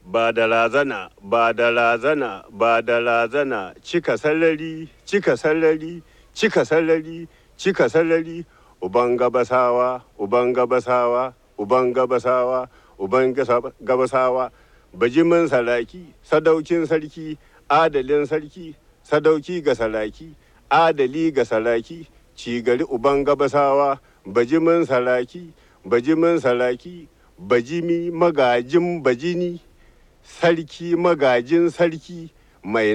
ba da razana ba da razana ba da razana cika salari cika salari cika salari cika salari uban gabasawa uban gabasawa uban gabasawa uban gabasawa bajimin saraki sadaukin sarki adalin sarki sadauki ga saraki adali ga saraki cigari uban gabasawa bajimin saraki bajimin saraki bajimi magajin bajini sarki magajin sarki mai